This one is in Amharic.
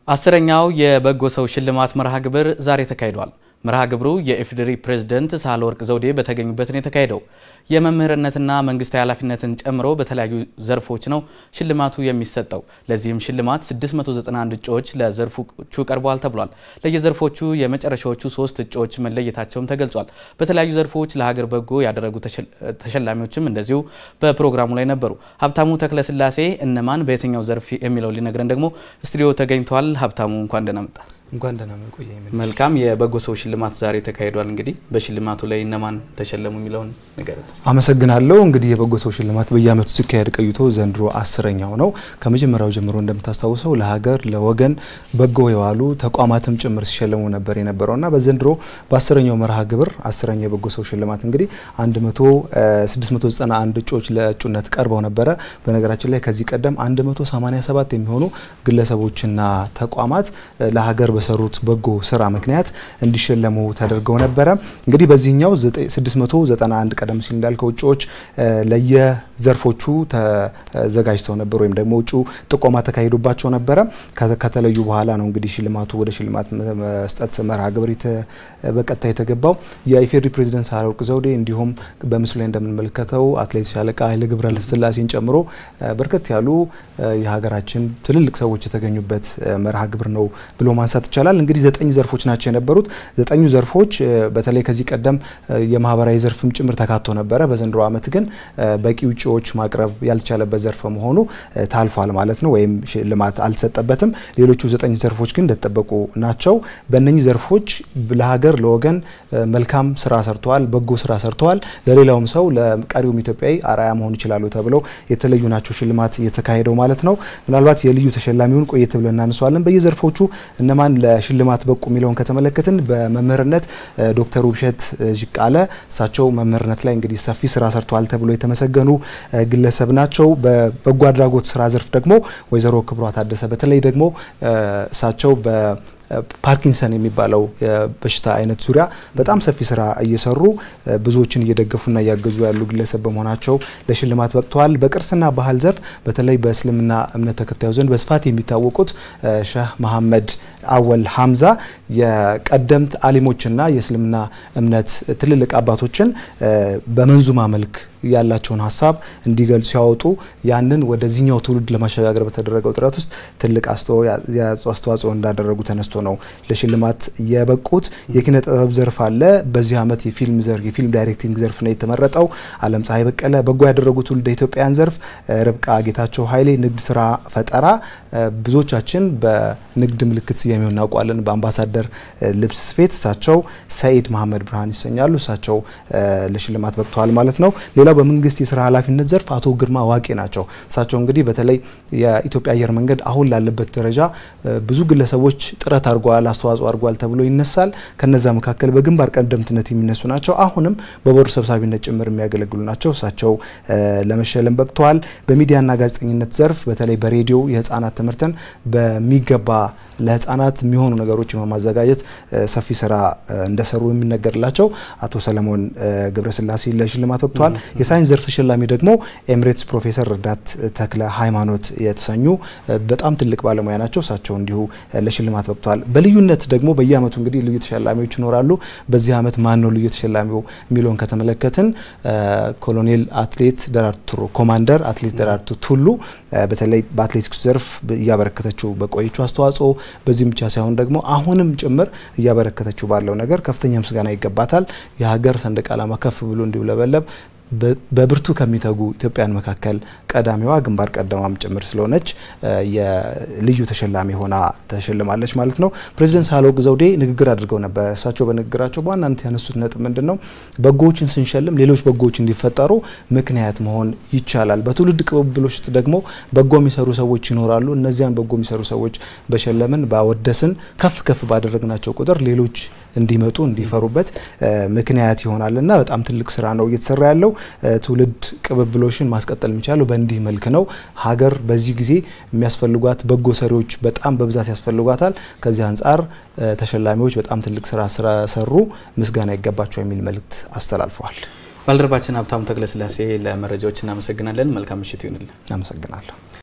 አስረኛው የበጎ ሰው ሽልማት መርሃ ግብር ዛሬ ተካሂዷል። መርሃ ግብሩ የኢፌዴሪ ፕሬዝደንት ሳህለወርቅ ዘውዴ በተገኙበት ነው የተካሄደው። የመምህርነትና መንግስታዊ ኃላፊነትን ጨምሮ በተለያዩ ዘርፎች ነው ሽልማቱ የሚሰጠው። ለዚህም ሽልማት 691 እጩዎች ለዘርፎቹ ቀርበዋል ተብሏል። ለየዘርፎቹ የመጨረሻዎቹ ሶስት እጩዎች መለየታቸውም ተገልጿል። በተለያዩ ዘርፎች ለሀገር በጎ ያደረጉ ተሸላሚዎችም እንደዚሁ በፕሮግራሙ ላይ ነበሩ። ሀብታሙ ተክለስላሴ እነማን በየትኛው ዘርፍ የሚለው ሊነግረን ደግሞ ስቱዲዮ ተገኝተዋል። ሀብታሙ እንኳን ደህና መጣ። እንኳን ደህና ቆየ። መልካም የበጎ ሰው ሽልማት ዛሬ ተካሂዷል። እንግዲህ በሽልማቱ ላይ እነማን ተሸለሙ የሚለውን ነገር አመሰግናለሁ። እንግዲህ የበጎ ሰው ሽልማት በየዓመቱ ሲካሄድ ቆይቶ ዘንድሮ አስረኛው ነው። ከመጀመሪያው ጀምሮ እንደምታስታውሰው ለሀገር ለወገን በጎ የዋሉ ተቋማትም ጭምር ሲሸለሙ ነበር የነበረውና በዘንድሮ በአስረኛው መርሃ ግብር አስረኛው የበጎ ሰው ሽልማት እንግዲህ 691 እጩዎች ለእጩነት ቀርበው ነበረ። በነገራችን ላይ ከዚህ ቀደም 187 የሚሆኑ ግለሰቦችና ተቋማት ለሀገር በሰሩት በጎ ስራ ምክንያት እንዲሸለሙ ተደርገው ነበረ። እንግዲህ በዚህኛው 691 ቀደም ሲል እንዳልከው እጩዎች ለየዘርፎቹ ተዘጋጅተው ነበር ወይም ደግሞ እጩ ጥቆማ ተካሂዶባቸው ነበረ። ከተለዩ በኋላ ነው እንግዲህ ሽልማቱ ወደ ሽልማት መስጠት መርሃ ግብር በቀጥታ የተገባው። የኢፌዴሪ ፕሬዚደንት ሳህለወርቅ ዘውዴ እንዲሁም በምስሉ ላይ እንደምንመለከተው አትሌት ሻለቃ ኃይሌ ገብረስላሴን ጨምሮ በርከት ያሉ የሀገራችን ትልልቅ ሰዎች የተገኙበት መርሃ ግብር ነው ብሎ ማንሳት ይቻላል። እንግዲህ ዘጠኝ ዘርፎች ናቸው የነበሩት። ዘጠኙ ዘርፎች በተለይ ከዚህ ቀደም የማህበራዊ ዘርፍም ጭምር ተካቶ ነበረ። በዘንድሮ ዓመት ግን በቂ ውጪዎች ማቅረብ ያልቻለበት ዘርፍ መሆኑ ታልፏል ማለት ነው፣ ወይም ሽልማት አልተሰጠበትም። ሌሎቹ ዘጠኝ ዘርፎች ግን እንደተጠበቁ ናቸው። በእነኚህ ዘርፎች ለሀገር ለወገን መልካም ስራ ሰርተዋል፣ በጎ ስራ ሰርተዋል፣ ለሌላውም ሰው ለቀሪውም ኢትዮጵያዊ አርአያ መሆን ይችላሉ ተብለው የተለዩ ናቸው ሽልማት እየተካሄደው ማለት ነው። ምናልባት የልዩ ተሸላሚውን ቆየት ብለን እናነሷለን። በየዘርፎቹ እነማን ለሽልማት በቁ የሚለውን ከተመለከትን በመምህርነት ዶክተር ውብሸት ዥቃለ እሳቸው መምህርነት ላይ እንግዲህ ሰፊ ስራ ሰርተዋል ተብሎ የተመሰገኑ ግለሰብ ናቸው። በበጎ አድራጎት ስራ ዘርፍ ደግሞ ወይዘሮ ክብሯ ታደሰ በተለይ ደግሞ እሳቸው ፓርኪንሰን የሚባለው የበሽታ አይነት ዙሪያ በጣም ሰፊ ስራ እየሰሩ ብዙዎችን እየደገፉና እያገዙ ያሉ ግለሰብ በመሆናቸው ለሽልማት በቅተዋል። በቅርስና ባህል ዘርፍ በተለይ በእስልምና እምነት ተከታዩ ዘንድ በስፋት የሚታወቁት ሼህ መሐመድ አወል ሀምዛ የቀደምት አሊሞችና የእስልምና እምነት ትልልቅ አባቶችን በመንዙማ መልክ ያላቸውን ሀሳብ እንዲገልጹ ሲያወጡ ያንን ወደዚህኛው ትውልድ ለማሸጋገር በተደረገው ጥረት ውስጥ ትልቅ አስተዋጽኦ እንዳደረጉ ተነስቶ ነው ለሽልማት የበቁት። የኪነ ጥበብ ዘርፍ አለ። በዚህ ዓመት የፊልም ዘርፍ የፊልም ዳይሬክቲንግ ዘርፍ ነው የተመረጠው። አለም ፀሐይ በቀለ በጎ ያደረጉ ትውልደ ኢትዮጵያውያን ዘርፍ ርብቃ ጌታቸው ኃይሌ ንግድ ስራ ፈጠራ ብዙዎቻችን በንግድ ምልክት ስያሜው እናውቋለን። በአምባሳደር ልብስ ስፌት እሳቸው ሰኢድ መሀመድ ብርሃን ይሰኛሉ። እሳቸው ለሽልማት በቅተዋል ማለት ነው። ሌላው በመንግስት የስራ ኃላፊነት ዘርፍ አቶ ግርማ ዋቄ ናቸው። እሳቸው እንግዲህ በተለይ የኢትዮጵያ አየር መንገድ አሁን ላለበት ደረጃ ብዙ ግለሰቦች ጥረት አድርገዋል፣ አስተዋጽኦ አድርገዋል ተብሎ ይነሳል። ከነዛ መካከል በግንባር ቀደምትነት የሚነሱ ናቸው። አሁንም በቦርድ ሰብሳቢነት ጭምር የሚያገለግሉ ናቸው። እሳቸው ለመሸለም በቅተዋል። በሚዲያና ጋዜጠኝነት ዘርፍ በተለይ በሬዲዮ የህፃናት ትምህርትን በሚገባ ለህፃናት የሚሆኑ ነገሮችን በማዘጋጀት ሰፊ ስራ እንደሰሩ የሚነገርላቸው አቶ ሰለሞን ገብረስላሴ ለሽልማት በቅተዋል። የሳይንስ ዘርፍ ተሸላሚ ደግሞ ኤምሬትስ ፕሮፌሰር ረዳት ተክለ ሃይማኖት የተሰኙ በጣም ትልቅ ባለሙያ ናቸው። እሳቸው እንዲሁ ለሽልማት በቅተዋል። በልዩነት ደግሞ በየአመቱ እንግዲህ ልዩ ተሸላሚዎች ይኖራሉ። በዚህ አመት ማን ነው ልዩ ተሸላሚው የሚለውን ከተመለከትን ኮሎኔል አትሌት ደራርቱ ኮማንደር አትሌት ደራርቱ ቱሉ በተለይ በአትሌቲክስ ዘርፍ እያበረከተችው በቆየችው አስተዋጽኦ በዚህም ብቻ ሳይሆን ደግሞ አሁንም ጭምር እያበረከተችው ባለው ነገር ከፍተኛ ምስጋና ይገባታል። የሀገር ሰንደቅ ዓላማ ከፍ ብሎ እንዲውለበለብ በብርቱ ከሚተጉ ኢትዮጵያን መካከል ቀዳሚዋ ግንባር ቀደማም ጭምር ስለሆነች የልዩ ተሸላሚ ሆና ተሸልማለች ማለት ነው። ፕሬዚደንት ሳህለወርቅ ዘውዴ ንግግር አድርገው ነበር። እሳቸው በንግግራቸው በዋናነት ያነሱት ነጥብ ምንድን ነው? በጎዎችን ስንሸልም ሌሎች በጎዎች እንዲፈጠሩ ምክንያት መሆን ይቻላል። በትውልድ ቅብብሎች ውስጥ ደግሞ በጎ የሚሰሩ ሰዎች ይኖራሉ። እነዚያን በጎ የሚሰሩ ሰዎች በሸለምን ባወደስን፣ ከፍ ከፍ ባደረግናቸው ቁጥር ሌሎች እንዲመጡ እንዲፈሩበት ምክንያት ይሆናል እና በጣም ትልቅ ስራ ነው እየተሰራ ያለው። ትውልድ ቅብብሎሽን ማስቀጠል የሚቻለው በእንዲህ መልክ ነው። ሀገር በዚህ ጊዜ የሚያስፈልጓት በጎ ሰሪዎች በጣም በብዛት ያስፈልጓታል። ከዚህ አንጻር ተሸላሚዎች በጣም ትልቅ ስራ ስለሰሩ ምስጋና ይገባቸው የሚል መልእክት አስተላልፈዋል። ባልደረባችን ሀብታሙ ተክለስላሴ ለመረጃዎች እናመሰግናለን። መልካም ምሽት ይሁንልን። አመሰግናለሁ።